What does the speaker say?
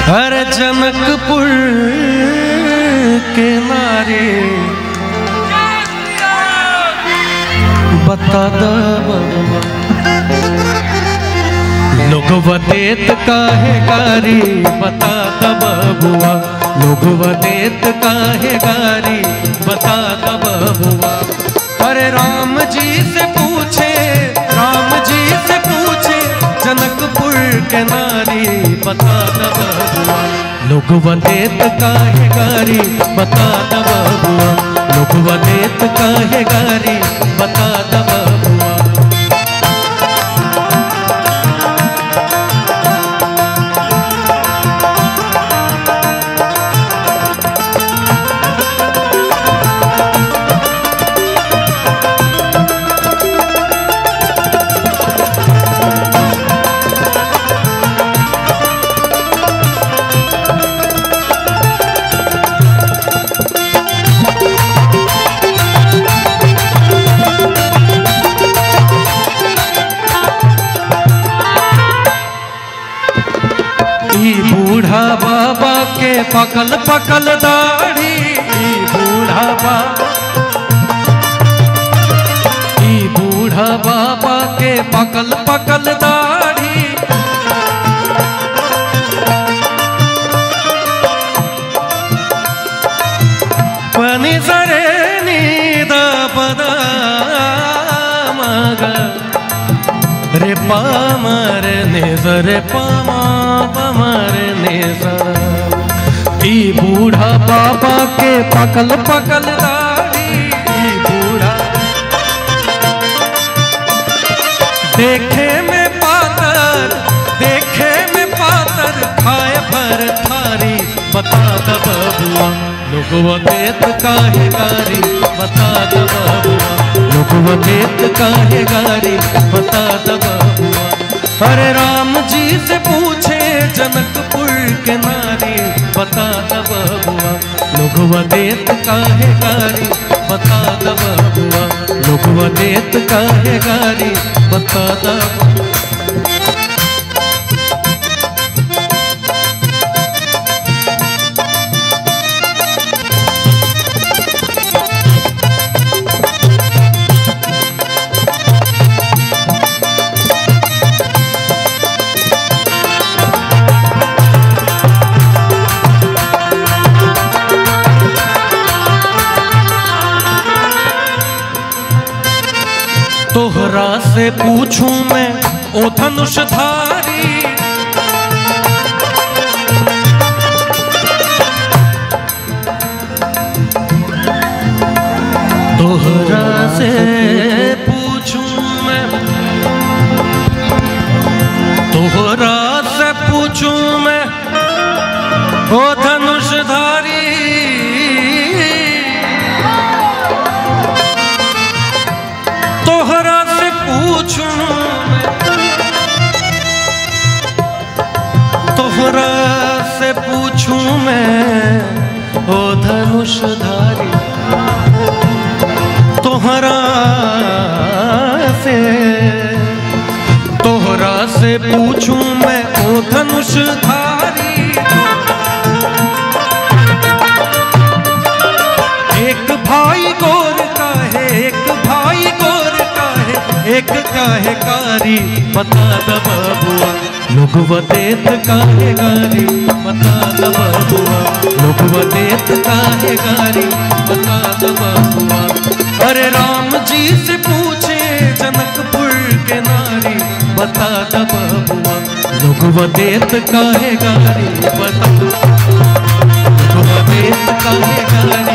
हर जनकपुर के नारे बता द बबुआ लोग वदेत काहे गारी बता द बबुआ लोग वदेत काहे गारी बता द बबुआ अरे राम जी से पूछे राम जी से पूछे जनकपुर के नारी बता द बबुआ लोग वदेत काहे गारी बता द बबुआ लोग वदेत काहे गारी बता द बबुआ ई बूढ़ा बाबा के पकल पकल दाढ़ी ई बूढ़ा बाबा ई बूढ़ा बाबा के पकल पकल दाढ़ी पनी सरे नीद पदा मग रे पामर निज रे पामा पमर निज ई बूढ़ा बाबा के पकल पकल दाढ़ी ई बूढ़ा देखे में पातर देखे में पातर खाए भर थारी बता द बबुआ लोग देत काहे गारी बता द बबुआ लोग देत काहे गारी बता द बबुआ अरे राम जी से पूछे जनकपुर के नारी बता द बबुआ लोग देत काहे गारी बता द बबुआ लोग देत काहे गारी बता द बबुआ। तोहरा से पूछूं मैं ओ धनुषधारी तोहरा से पूछूं मैं तोहरा से पूछूं मैं ओ धनुषधारी तोहरा से पूछूं मैं तोहरा से पूछूं मैं ओ धनुषधारी तोहरा से तोहरा से पूछूं मैं ओ धनुषधारी एक भाई गोर का है एक भाई गोर का है एक काहे कारी बता द बबुआ लोग वदेत काहे गारी बता द बबुआ लोग वदेत काहे गारी बता द बबुआ अरे राम जी से पूछे जनकपुर के नारी बता द बबुआ लोग वदेत काहे गारी बता लोग वदेत काहे गारी